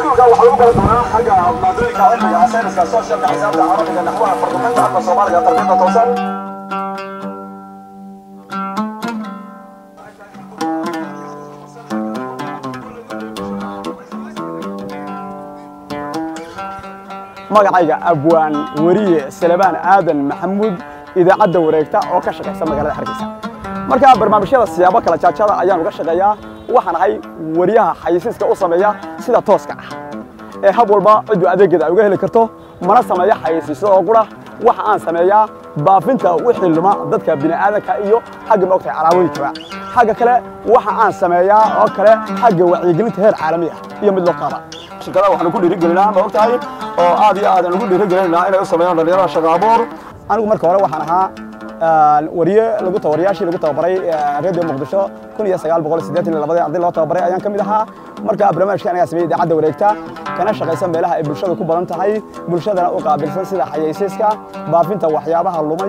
iskuulka waxaa lagu baran doonaa xagga maadooyinka cilmiga sayniska sooshalka xisaabta carabiga naxwaha farduqaynta afka soomaaliga tarbiyada toosan magacayga abwaan weriye salebaan aadan maxamuud idaacadda wareegta oo ka shaqaysa magaalada hargeysa markaa barnaamijyada siyaabo kala jaajada ayaan uga shaqeeyaa waxaan ahay weriyaha xayisiiska u sameeya sida tooska ah ee hab walba ciddu adeegeeda ay uga heli karto mana sameeya xayisiisyo oo qura waxa aan sameeyaa baafinta wixii luma dadka bini'aadanka iyo xagga maogtahay calaamooyinkaba xagga kale waxa aan sameeyaa oo kale xagga wacyigelinta heer caalami ah iyo mid loo qaaba shirkadaha waxaanu ku dhiirigelinaa ma ogtahay oo aad iyo aadan ugu dhiirigelinaa inay u sameeyaan dhalinyarada shaqo abuur anigu marka hore waxaan ahaa wariye lagu wariyaashii lagu tababaray radio muqdisho kun iyo sagaal boqol siddeetan iyo labadii arday loo tababaray ayaan ka mid ahaa markaa barnaamijkan ayaa sameeyey idaacadda wareegta kana shaqaysa meelaha ay bulshada ku badan tahay bulshadana u qaabilsan sida xayeysiiska baafinta waxyaabaha lumay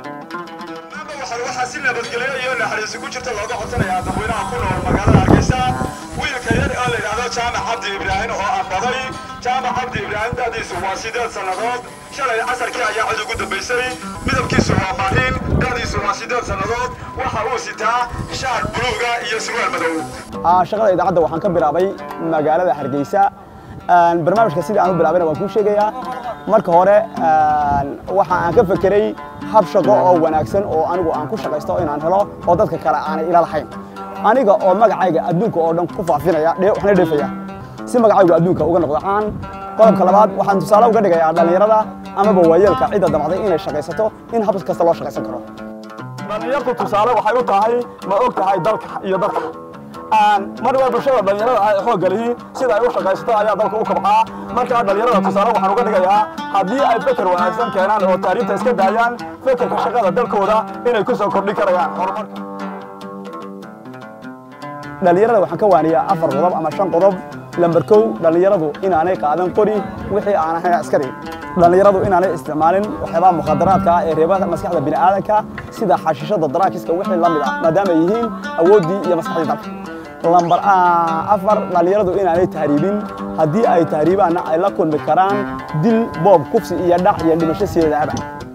waxaa si nabadgelyo iyo naxariisi ku jirta looga codsanayaa dadweynaha ku nool magaalada hargeysa wiilka yar oo la yidhaahdo jaamac cabdi ibraahim oo ambaday jaamac cabdi ibraahim da'diisu waa sideed sannadood shalay casarkii ayaa cid ugu dambaysay midabkiisu waa maahin da'diisu waa sideed sannadood waxa uu sitaa shaar buluuga iyo surwaal madow shaqada idaacadda waxaan ka bilaabay magaalada hargeysa barnaamijka sidii aan u bilaabayna waan kuu sheegayaa marka hore waxa aan ka fekeray hab shaqo oo wanaagsan oo anigu aan ku shaqaysto inaan helo oo dadka kale aanay ila lahayn aniga oo magacayga adduunka oo dhan ku faafinaya waxna dheefaya si magacaygu adduunka uga noqdo caan qodobka labaad waxaan tusaale uga dhigayaa dhallinyarada amaba waayeelka cidda damacday inay shaqaysato in hab kasta loo shaqaysan karo dhallinyartu tusaale waxay u tahay ma og tahay dalka iyo dadka mar waa bulshada dhallinyarada ah ee xoogga lihi sida ay u shaqaysato ayaa dalka u kabcaa markaa dhallinyarada tusaale waxaan uga dhigayaa haddii ay feker wanaagsan keenaan oo taariifta iska daayaan fekerka shaqada dalkooda inay ku soo kordhin karayaan horumarka dhallinyarada waxaan ka waaniyaa afar qodob ama shan qodob lambar kow dhallinyaradu inaanay qaadan qori wixii aan ahayn askari dhallinyaradu inaanay isticmaalin waxyaabaha mukhadaraadka ah ee reeba maskaxda bini'aadanka sida xashishada daraakiska wixii la mid ah maadaama ay yihiin awooddii iyo maskaxdii dalka lambar afar dhallinyaradu inaanay tahriibin haddii ay tahriibaanna ay la kulmi karaan dil boob kufsi iyo dhac iyo dhimasho sideedaaba